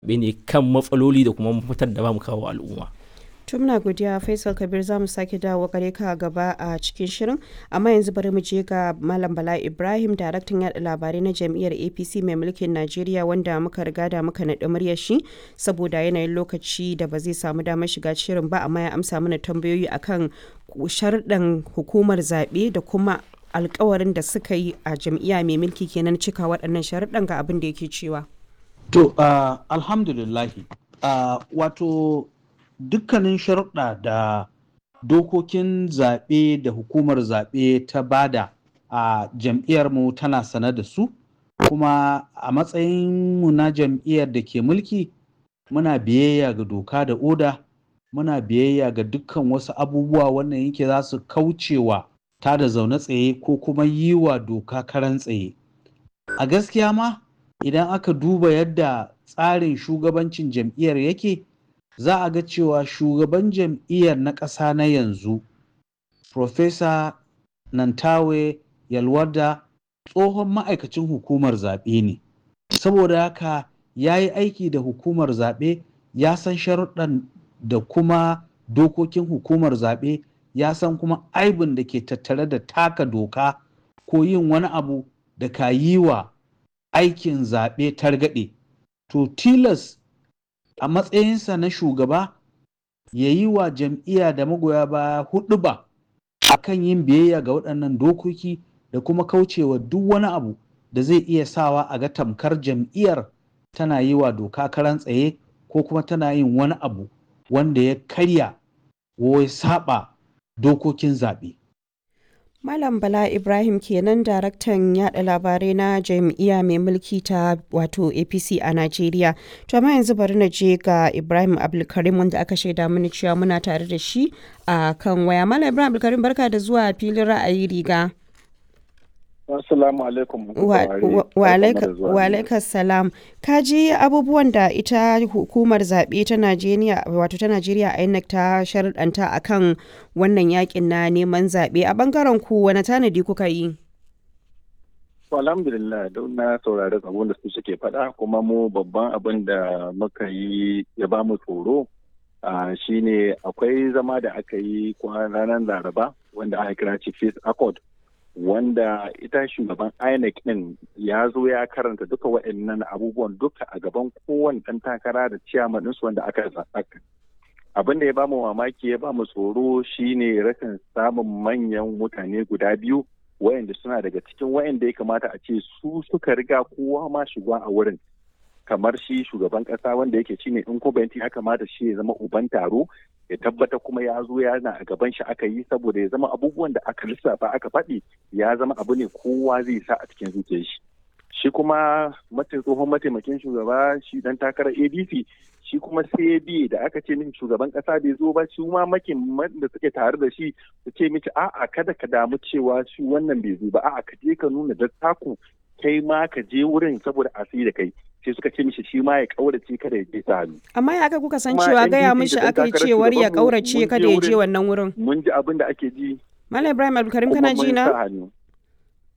ne kan matsaloli da kuma mafitar da ba mu kawo al'umma. to muna godiya faisal kabir za mu sake dawo gare ka gaba a cikin shirin amma yanzu bari mu je ga malam bala ibrahim daraktan yada labarai na jam'iyyar apc mai mulkin najeriya wanda muka riga da muka naɗi muryar shi saboda yanayin lokaci da ba zai samu damar shiga shirin ba amma ya amsa mana tambayoyi akan sharɗan hukumar zaɓe da kuma alkawarin da suka yi a jam'iyya mai mulki kenan cika waɗannan sharuɗan ga abin da yake cewa to uh, alhamdulillahi uh, wato dukkanin sharuɗa da dokokin zaɓe da hukumar zaɓe ta bada a jam'iyyarmu tana sane da su kuma a matsayinmu na jam'iyyar da ke mulki muna biyayya ga doka da oda muna biyayya ga dukkan wasu abubuwa wannan yake za su kaucewa ta da zaune tsaye ko kuma yi wa doka karan tsaye a gaskiya ma idan aka duba yadda tsarin shugabancin jam'iyyar yake za a ga cewa shugaban jam'iyyar na ƙasa na yanzu Profesa Nantawe Yalwada tsohon ma'aikacin hukumar zaɓe ne. Saboda haka ya yi aiki da hukumar zaɓe ya san sharuɗan da kuma dokokin hukumar zaɓe ya san kuma aibin da ke tattare da taka doka ko yin wani abu da ka yi wa aikin zaɓe targaɗe. To tilas a matsayinsa na shugaba ya yi wa jam'iyya da magoya baya hudu ba a kan yin biyayya ga waɗannan dokoki da kuma kaucewa duk wani abu da zai iya sawa a ga tamkar jam'iyyar tana yi wa doka karan tsaye ko kuma tana yin wani abu wanda ya karya ko ya saba dokokin zaɓe. Malam Bala Ibrahim kenan daraktan yada labarai na jam'iyya mai mulki ta wato APC a Najeriya. To amma yanzu bari na je ga Ibrahim Abdulkarim wanda aka shaida mini cewa muna tare da shi a kan waya. Malam Ibrahim Abdulkarim barka da zuwa filin ra'ayi riga. Assalamu alaikum. Wa alaikas salam. Ka ji abubuwan da ita hukumar zaɓe ta Najeriya wato ta Najeriya INEC ta sharɗanta akan wannan yakin na neman zaɓe a bangaren ku wani tanadi kuka yi? Alhamdulillah don na saurari abin da su suke faɗa kuma mu babban abin da muka yi ya ba mu tsoro shine akwai zama da aka yi ranar laraba wanda aka kira chief accord wanda ita shugaban INEC din ya zo ya karanta duka waɗannan abubuwan duka a gaban kowane ɗan takara da ciyaman ɗinsu wanda aka zaɓa. Abin da ya bamu mamaki ya bamu tsoro shine rashin samun manyan mutane guda biyu wayanda suna daga cikin wayanda ya kamata a ce su suka riga kowa ma shiga a wurin. kamar shi shugaban kasa wanda yake shine incumbent ya kamata shi ya zama uban taro ya tabbata kuma ya zo yana a gaban shi aka yi saboda ya zama abubuwan da aka lissafa aka faɗi ya zama abu ne kowa zai sa a cikin zuciyar shi shi kuma tsohon mataimakin shugaba shi dan takarar adc shi kuma sai bi da aka ce mishi shugaban kasa bai zo ba shi ma makin da suke tare da shi su ce mishi a'a kada ka damu cewa shi wannan bai zo ba a'a ka je ka nuna dattaku kai ma ka je wurin saboda a da kai sai suka ce mishi shi ma ya kaurace kada ya je ta hannu. Amma ya aka kuka san cewa gaya mishi aka yi cewar ya kaurace kada ya je wannan wurin. Mun ji abin da ake ji. Malam Ibrahim Abdulkarim kana ji na?